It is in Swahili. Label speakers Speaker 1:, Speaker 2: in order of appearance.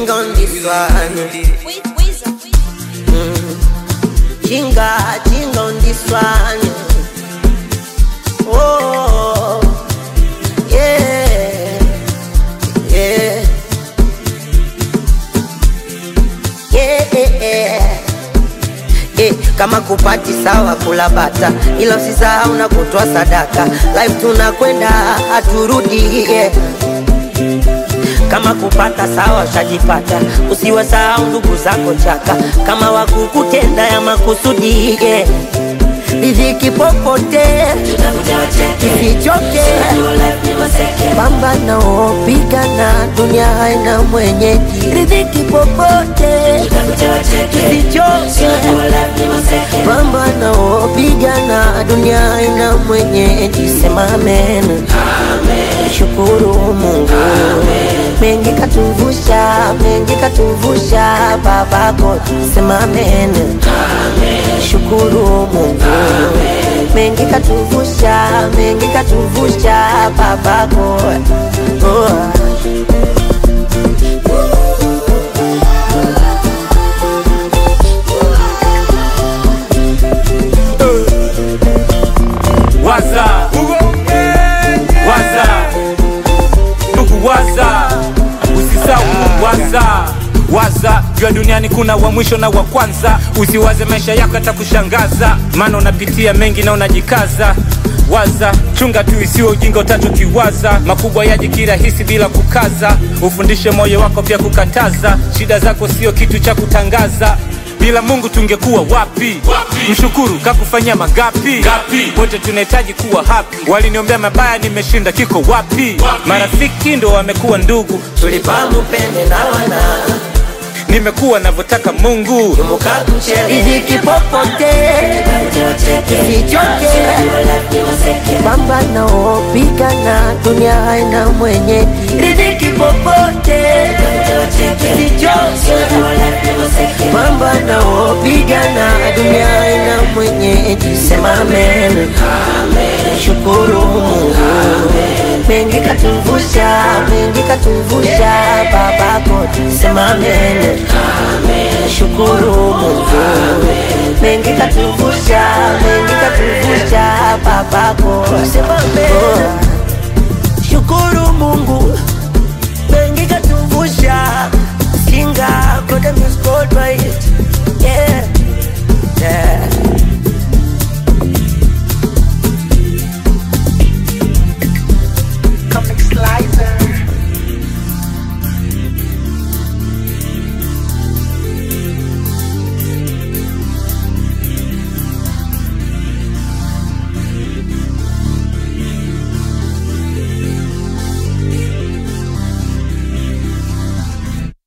Speaker 1: jinga on this one. Jinga, jinga on this one. Oh, yeah, yeah, yeah, yeah. Eh, kama kupati sawa kula bata, ila usisahau na kutoa sadaka. Life tunakwenda haturudi, yeah. Kama kupata sawa ushajipata, usiwasahau ndugu zako chaka, kama wakukutenda ya makusudi yeah. Riziki popote isichoke, pambana opigana, dunia haina mwenyeji. Riziki popote isichoke, pambana opigana, dunia haina mwenyeji. Sema amen, shukuru Mungu mengi katuvusha, mengi katuvusha babako. Sema amen, shukuru Mungu mengi katuvusha, mengi katuvusha babako. Oh.
Speaker 2: waza waza ndugu waza usisau waza waza jua duniani kuna wa mwisho na wa kwanza usiwaze maisha yako yatakushangaza maana unapitia mengi na unajikaza waza chunga tu isiwe ujinga utachokiwaza makubwa yaji kirahisi bila kukaza ufundishe moyo wako pia kukataza shida zako sio kitu cha kutangaza bila mungu tungekuwa wapi, wapi? mshukuru kakufanyia mangapi Gapi? wote tunahitaji kuwa happy waliniombea mabaya nimeshinda kiko wapi, wapi? marafiki ndo wamekuwa ndugu
Speaker 1: tulipamupende na wana
Speaker 2: nimekuwa navyotaka mungu
Speaker 1: riziki popote isichoke, pambana opigana, dunia haina mwenye. Riziki popote isichoke, pambana opigana, dunia haina mwenye. Sema amen, shukuru Mungu mengi katuvusha, mengi katuvusha babako. Sema amen, shukuru Mungu mengi katuvusha, mengi katuvusha babako. Sema amen.